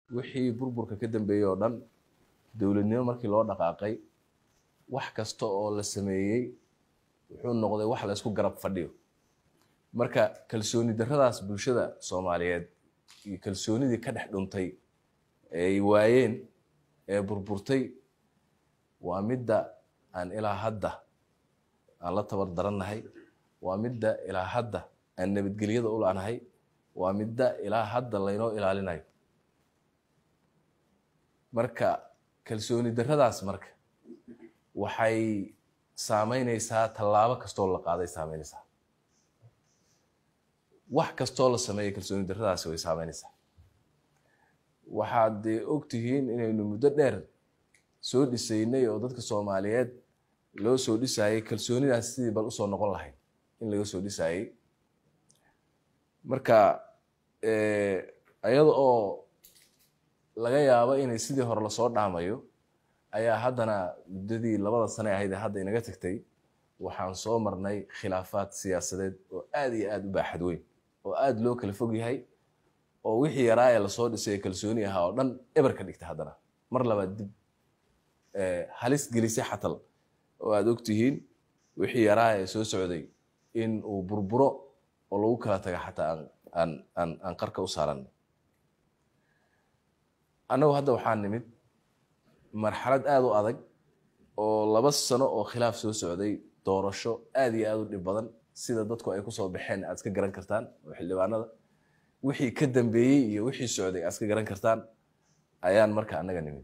wixii burburka ka dambeeyey oo dhan dowladnimo markii loo dhaqaaqay wax kasta oo la sameeyey wuxuu noqday wax la isku garab fadhiyo marka kalsooni darradaas bulshada soomaaliyeed iyo kalsoonidii ka dhex dhuntay ee ay waayeen ee burburtay waa midda aan ilaa hadda aan la tabar darannahay waa midda ilaa hadda aan nabadgelyada u la'nahay waa midda ilaa hadda laynoo ilaalinayo marka kalsooni darradaas marka waxay saameynaysaa tallaabo kastoo la qaaday saameynaysaa wax kastoo la sameeya kalsooni darradaasi way saameynaysaa waxaad dee ogtihiin inaynu muddo dheer soo dhisaynay oo dadka soomaaliyeed loo soo dhisayay kalsoonidaas sidii bal usoo noqon lahayd in laga soo dhisayay marka iyada oo laga yaabo inay sidii hore lasoo dhaamayo ayaa haddana muddadii labada sane ahayd ee hadda inaga tagtay waxaan soo marnay khilaafaad siyaasadeed oo aad iyo aad u baaxad weyn oo aad loo kala fog yahay oo wixii yaraa ee lasoo dhisay kalsooni ahaa oo dhan eber ka dhigta haddana mar labaad dib halis gelisay xatal oo aad ogtihiin wixii yaraa ee soo socday in uu burburo oo lagu kala taga xataa aan aan aan aan qarka u saaranay annagu hadda waxaan nimid marxalad aada u adag oo laba sano oo khilaaf soo socday doorasho aad iyo aad u dhib badan sida dadku ay kusoo baxeen aad iska garan kartaan oo xildhibaanada wixii ka dambeeyey iyo wixii socday aad iska garan kartaan ayaan marka annaga nimid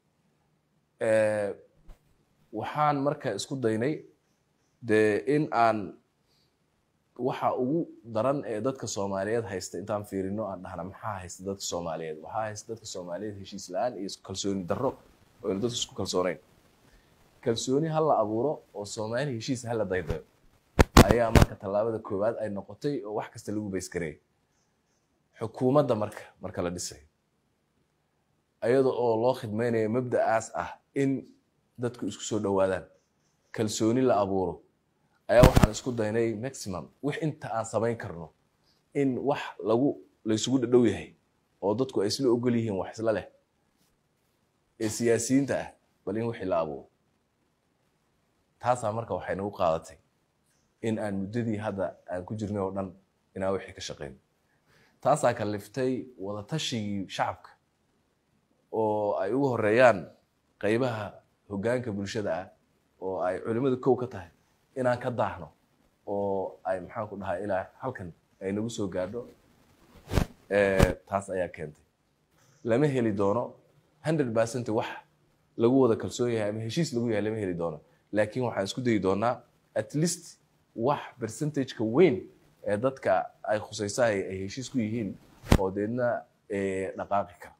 waxaan marka isku daynay dee in aan waxa ugu daran ee dadka soomaaliyeed haysta intaan fiirino aan dhahna maxaa haysta dadka soomaaliyeed waxaa haysta dadka soomaaliyeed heshiis la-aan iyo kalsooni darro oo aynu dadku isku kalsooneyn kalsooni ha la abuuro oo soomaali heshiis ha la daydayo ayaa marka tallaabada koowaad ay noqotay oo wax kasta lagu baysgareeyay xukuumadda marka marka la dhisay iyada oo loo khidmaynayo mabda'aas ah in dadku isku soo dhowaadaan kalsooni la abuuro ayaa waxaan isku daynay maximum wix inta aan samayn karno in wax lagu laysugu dhadhow yahay oo dadku ay isla ogol yihiin wax isla leh ee siyaasiyiinta ah bal in wixii la abuuro taasaa marka waxay nagu qaadatay in aan muddadii hadda aan ku jirnay oo dhan inaan wixii ka shaqeyno taasaa kaliftay wadatashigii shacabka oo ay ugu horeeyaan qeybaha hoggaanka bulshada ah oo ay culimmada kow ka tahay inaan ka daahno oo ay maxaan ku dhahaa ilaa halkan ay nagu soo gaadho taas ayaa keentay lama heli doono hundred percent wax lagu wada kalsoon yahay ama heshiis lagu yahay lama heli doono laakiin waxaan isku dayi doonaa at least wax percentageka weyn ee dadka ay khusaysahay ay heshiis ku yihiin oo deedna dhaqaaqi kara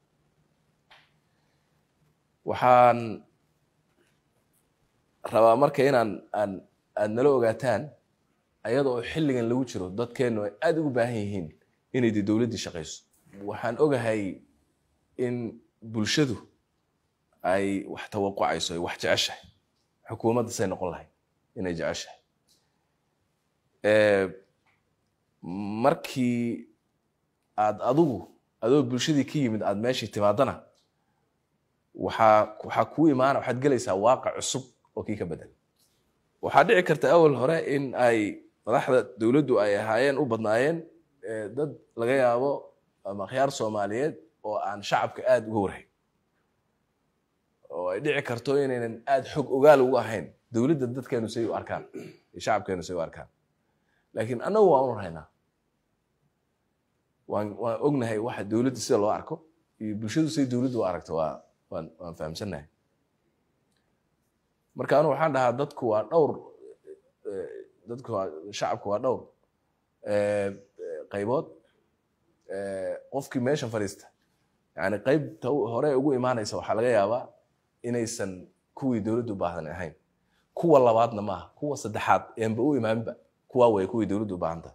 waxaan rabaa marka inaan aan aad nala ogaataan ayada oo xilligan lagu jiro dadkeennu ay aada ugu baahan yihiin inay de dowladdii shaqayso waxaan ogahay in bulshadu ay wax tawaqucayso ay wax jeceshahay xukuumadda say noqon lahayd inay jeceshahay markii aad adigu adoo bulshadii ka yimid aad meeshii timaadana waxaa waxaa kuu imaana waxaad gelaysaa waaqac cusub oo kii ka bedel waxaa dhici karta awal hore in ay madaxda dowladdu ay ahaayeen u badnaayeen dad laga yaabo ama akhyaar soomaaliyeed oo aan shacabka aada uga warhayn oo ay dhici karto inaynan aada xog ogaal ugu ahayn dowladda dadkeenu say u arkaan iyo shacabkeenu say u arkaan laakiin annagu waan u rahaynaa waan waan ognahay waxa dowladda sida loo arko iyo bulshadu say dowladdu u aragto waa waan waan fahamsannahay marka anu waxaan dhahaa dadku waa dhowr dadku waa shacabku waa dhowr qaybood qofkii meesha fadhiista yani qaybta hore ugu imaanaysa waxaa laga yaabaa inaysan kuwii dowladdu u baahdan ahayn kuwa labaadna maaha kuwa saddexaad eenba u imaanba kuwaa way kuwii dowladdu u baahanta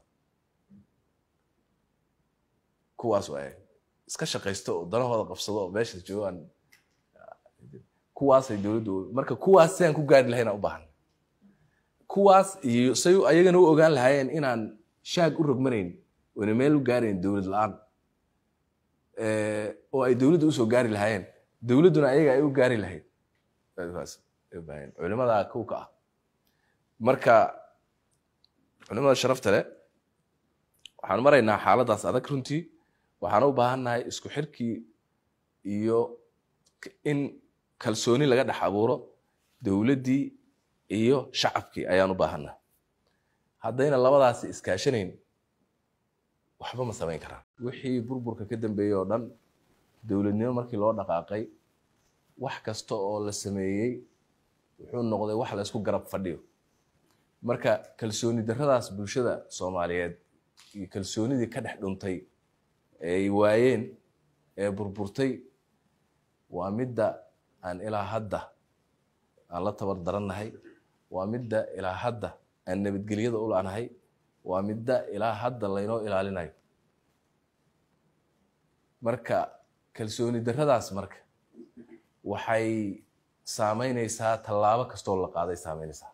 kuwaas waay iska shaqaysto oo danahooda qabsado oo meesha joogaan kuwaasay dowladdu marka kuwaas si aan ku gaari lahayn aan u baahan kuwaas iyo say ayagana u ogaan lahaayeen inaan shaag u rogmanayn oona meel u gaarayn dowlad la-aan oo ay dowladda usoo gaari lahaayeen dowladduna ayaga ay u gaari lahayd culimadaa kow ka ah marka culimada sharafta leh waxaan maraynaa xaaladdaas adag runtii waxaan u baahannahay isku xirkii iyo in kalsooni laga dhex abuuro dowladdii iyo shacabkii ayaan u baahannahay haddayna labadaasi iskaashanayn waxba ma samayn karaan wixii burburka ka dambeeyey oo dhan dowladnimo markii loo dhaqaaqay wax kasta oo la sameeyey wuxuu noqday wax la isku garab fadhiyo marka kalsooni darradaas bulshada soomaaliyeed iyo kalsoonidii ka dhex dhuntay ee ay waayeen ee burburtay waa midda aan ilaa hadda aan la tabar darannahay waa midda ilaa hadda aan nabadgelyada u la'nahay waa midda ilaa hadda laynoo ilaalinayo marka kalsooni darradaas marka waxay saameynaysaa tallaabo kastoo la qaaday saameynaysaa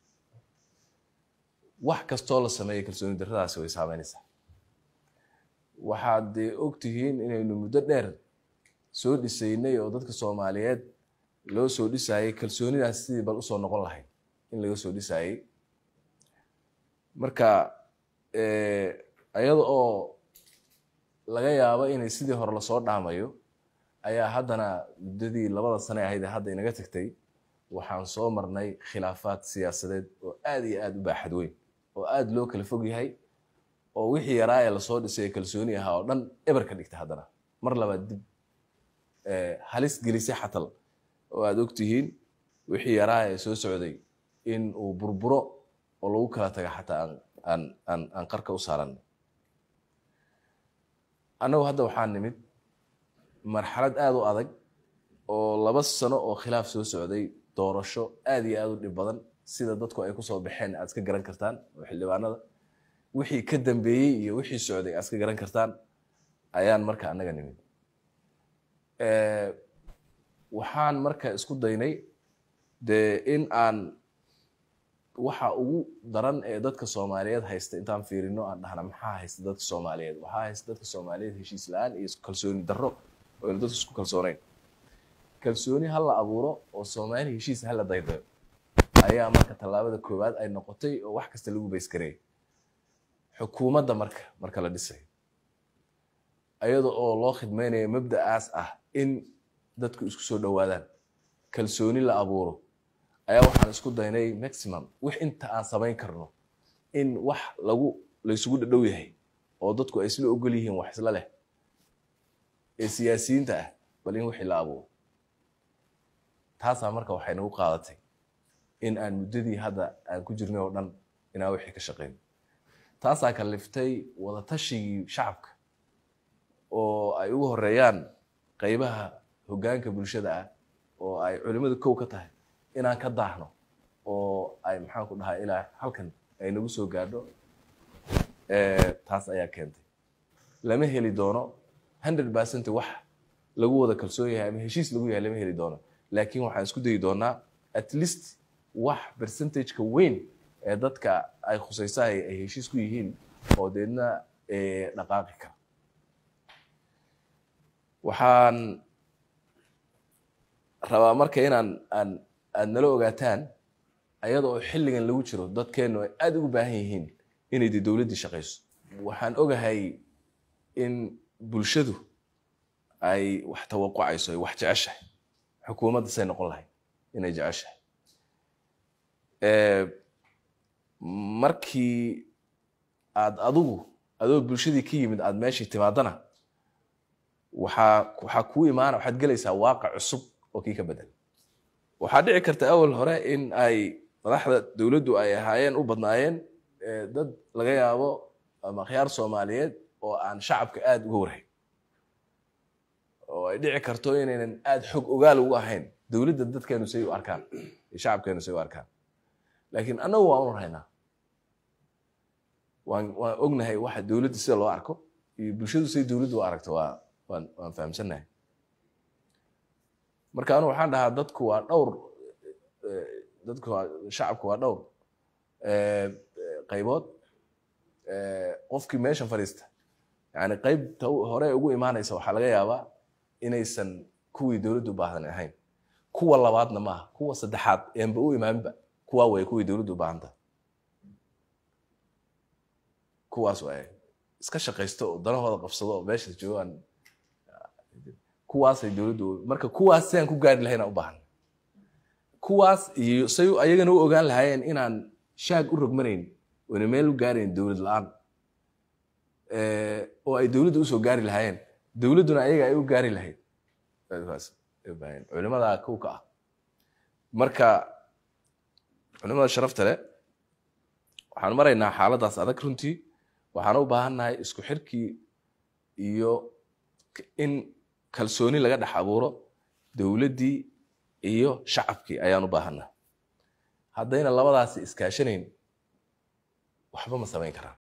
wax kastoo la sameeya kalsooni darradaasi way saameynaysaa waxaad dee og tihiin inaynu muddo dheer soo dhisaynay oo dadka soomaaliyeed loo soo dhisaayey kalsoonidaas sidii bal usoo noqon lahayd in laga soo dhisaayey marka iyada oo laga yaabo inay sidii hore lasoo dhaamayo ayaa haddana muddadii labada sane ahayd ee hadda inaga tagtay waxaan soo marnay khilaafaad siyaasadeed oo aad iyo aad u baaxad weyn oo aad loo kala fog yahay oo wixii yaraa ee lasoo dhisay kalsooni ahaa oo dhan eber ka dhigta haddana mar labaad dib halis gelisay xatal oo aad og tihiin wixii yaraa ee soo socday in uu burburo oo lagu kala taga xataa aan aan aan qarka u saaranay annagu hadda waxaan nimid marxalad aad u adag oo laba sano oo khilaaf soo socday doorasho aad iyo aad u dhib badan sida dadku ay kusoo baxeen aad iska garan kartaan oo xildhibaanada wixii ka dambeeyey iyo wixii socday aad iska garan kartaan ayaan marka annaga nimid waxaan marka isku daynay dee in aan waxa ugu daran ee dadka soomaaliyeed haysta intaan fiirino aan dhahna maxaa haysta dadka soomaaliyeed waxaa haysta dadka soomaaliyeed heshiis la-aan iyo kalsooni darro oo aynu dadku isku kalsooneyn kalsooni ha la abuuro oo soomaali heshiis ha la daydayo ayaa marka tallaabada koowaad ay noqotay oo wax kasta lagu baysgareeyay xukuumadda marka marka la dhisay iyada oo loo khidmaynayo mabda'aas ah in dadku isku soo dhowaadaan kalsooni la abuuro ayaa waxaan isku daynay maximum wix inta aan samayn karno in wax lagu laysugu dhadhow yahay oo dadku ay isla ogol yihiin wax isla leh ee siyaasiyiinta ah bal in wixii la abuuro taasaa marka waxay nagu qaadatay in aan muddadii hadda aan ku jirnay oo dhan inaan wixii ka shaqayn taasaa kaliftay wadatashigii shacabka oo ay ugu horeeyaan qaybaha hoggaanka bulshada ah oo ay culimmada kow ka tahay inaan ka daahno oo ay maxaan ku dhahaa ilaa halkan ay nagu soo gaadho taas ayaa keentay lama heli doono hundred percent wax lagu wada kalsoon yahay ama heshiis lagu yahay lama heli doono laakiin waxaan isku dayi doonaa at least wax percentageka weyn ee dadka ay khusaysahay ay heshiis ku yihiin oo deedna dhaqaaqi kara waxaan rabaa marka inaan aan aad nala ogaataan ayada oo xilligan lagu jiro dadkeennu ay aada ugu baahan yihiin inay de dowladdii shaqayso waxaan ogahay in bulshadu ay wax tawaqucayso ay wax jeceshahay xukuumadda say noqon lahayd inay jeceshahay markii aad adigu adoo bulshadii ka yimid aad meeshii timaadana waxaa waxaa kuu imaana waxaad gelaysaa waaqac cusub oo kii ka bedel waxaa dhici karta awal hore in ay madaxda dowladdu ay ahaayeen u badnaayeen dad laga yaabo ama akhyaar soomaaliyeed oo aan shacabka aada uga warhayn oo ay dhici karto inaynan aada xog ogaal ugu ahayn dowladda dadkeenu say u arkaan iyo shacabkeenu say u arkaan laakiin annagu waan u rahaynaa waan waan ognahay waxa dowladda sida loo arko iyo bulshadu say dowladdu u aragto waa waan waan fahamsannahay marka anu waxaan dhahaa dadku waa dhowr dadku waa shacabku waa dhowr qaybood qofkii meeshan fadhiista yani qeybta hore ugu imaanaysa waxaa laga yaabaa inaysan kuwii dowladdu baahdan ahayn kuwa labaadna maaha kuwa saddexaad eenba u imaanba kuwaa way kuwii dowladdu baahanta kuwaas waay iska shaqaysto oo danahooda qabsado oo meesha joogaan kuwaasay dowladdu marka kuwaas siaan ku gaari lahayn aan u baahan kuwaas iyo say ayagana u ogaan lahaayeen inaan shaag u rogmanayn oona meel u gaarayn dowlad la-aan oo ay dowladda usoo gaari lahaayeen dowladduna ayaga ay u gaari lahayd culimadaa kow ka ah marka culimada sharafta leh waxaan maraynaa xaaladdaas adag runtii waxaan u baahannahay isku xirkii iyo in kalsooni laga dhex abuuro dowladdii iyo shacabkii ayaan u baahannahay haddayna labadaasi iskaashanayn waxba ma samayn karaan